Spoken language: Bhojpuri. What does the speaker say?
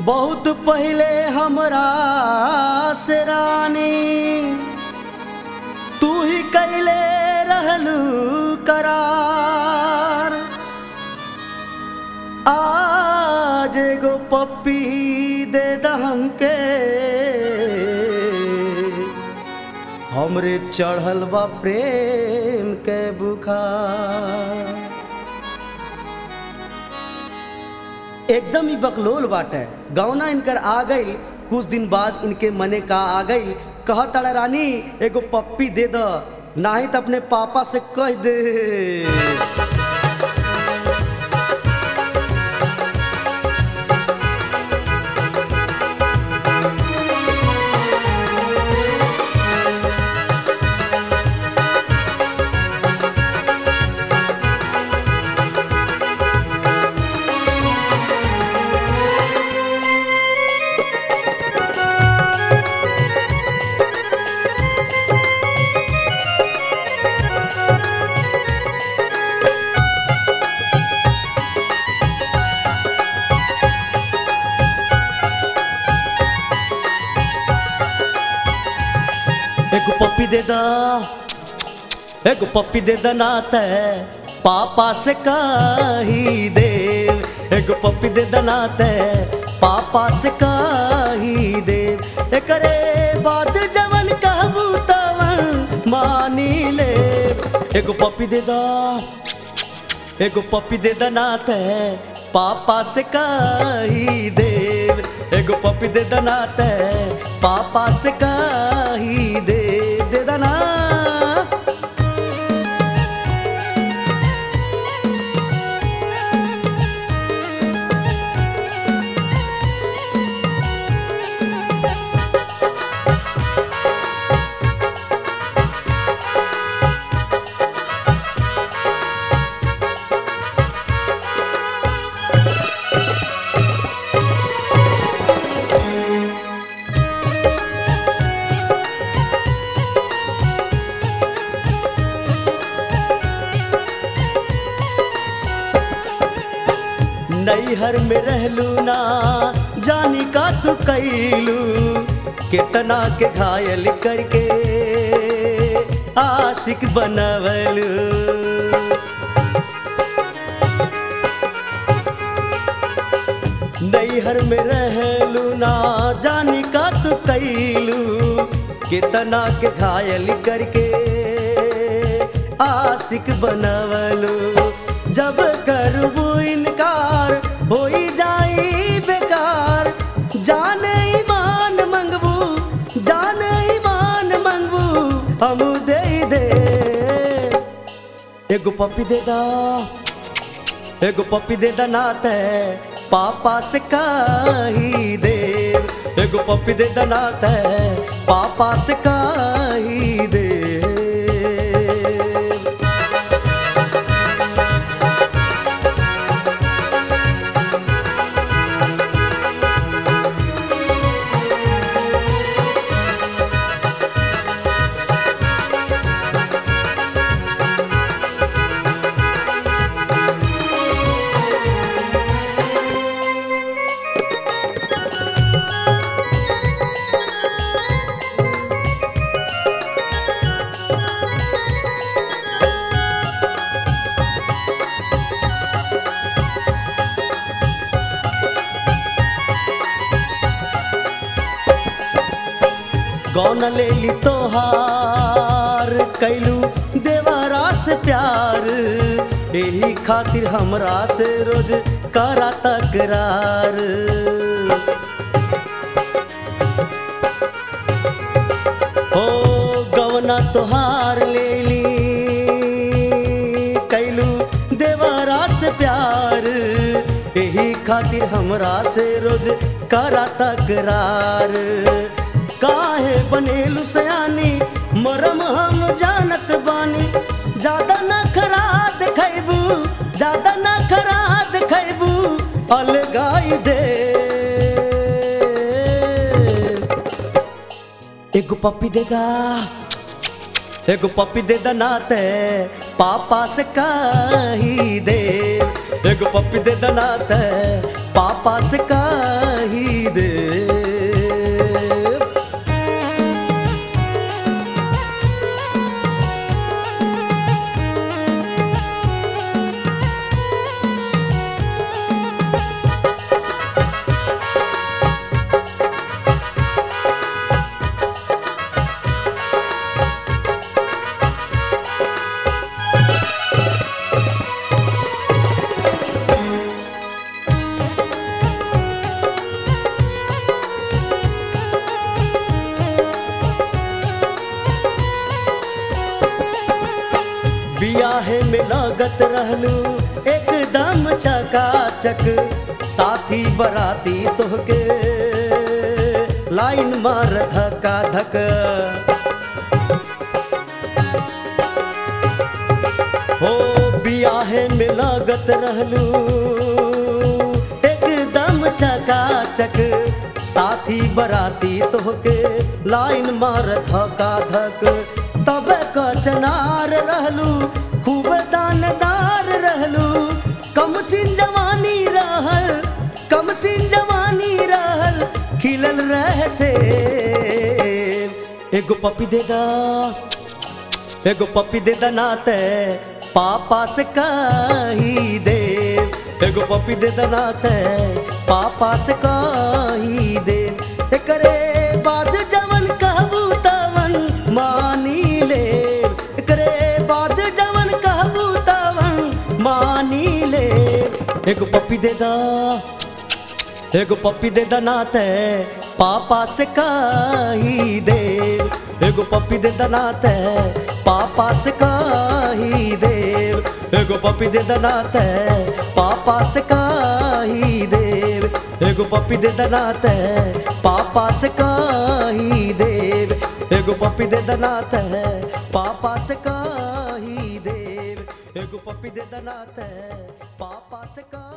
बहुत पहले हमरा से रानी तू ही कैले रहलू करार आज एगो पप्पी दे दहम के हमरे चढ़ल बा प्रेम के बुखार एकदम ही बकलोल बाटे गौना इनकर आ गई कुछ दिन बाद इनके मने का आ गई कह तड़ा रानी एगो पप्पी दे द नाही तो अपने पापा से कह दे एगो पप्पी दे दा एगो पप्पी दे दा नाते पापा से कही दे एगो पप्पी दे दा नाते पापा से कही दे एकरे बाद जवन कहबू तवन मानी ले एगो पप्पी दे दा एगो पप्पी दे दा नाते पापा से कही दे एगो पप्पी दे दा नाते पापा से कही दे दे दा ना नैहर में रहलू ना जानी का तू कैलू कितना के घायल करके आशिक बनवलू नैहर में रहलू ना जानी का तू कैलू कितना के घायल करके आशिक बनवलू जब करबू इनकार हो जाई बेकार जाने ईमान मंगबू जाने ईमान मंगबू हम दे दे एगो पप्पी दे दा एगो पप्पी दे दा नाते पापा से कही दे एगो पप्पी दे दा नाते पापा से कही दे गौन ले ली तोहार कैलू देवरा से प्यार यही खातिर हमरा से रोज करा तकरार हो गवना तोहार ले ली कैलू देवरा से प्यार यही खातिर हमरा से रोज करा तकरार काहे बनेलू सयानी मरम हम जानत बानी ज्यादा न खरा देखैबू ज्यादा न खरा देखैबू अलगाई दे एगो पप्पी देगा एगो पप्पी दे दनाते पापा से कही दे एगो पप्पी दे दनाते पापा से कही में लागत रहलू एकदम चकाचक साथी बराती तोहके लाइन मार धक्का धक हो बियाहे में लागत रहलू एकदम चकाचक साथी बराती तोहके लाइन मार धक्का धक तब कचनार रहलू खूब दानदार रहलू कम सिन जवानी रहल कम सिन जवानी रहल खिलल रह से एगो पपी देगा एगो पपी दे दनाते पापा से कही दे एगो पपी दे दनाते पापा से कही दे एकरे बाद जवन कहबू तवन मानी ले एकरे बाद जवन कहबू तवन मानी ले एगो पपी दे दा एगो पप्पी दे दनाते पापा से कही दे एगो पप्पी दे दनाते पापा से कही दे एगो पप्पी दे दनाते पापा से कही दे एगो पप्पी दे दनाते पापा से कही दे एगो पप्पी दे दनाते पापा से कही दे एगो पप्पी दे दनाते पापा से कही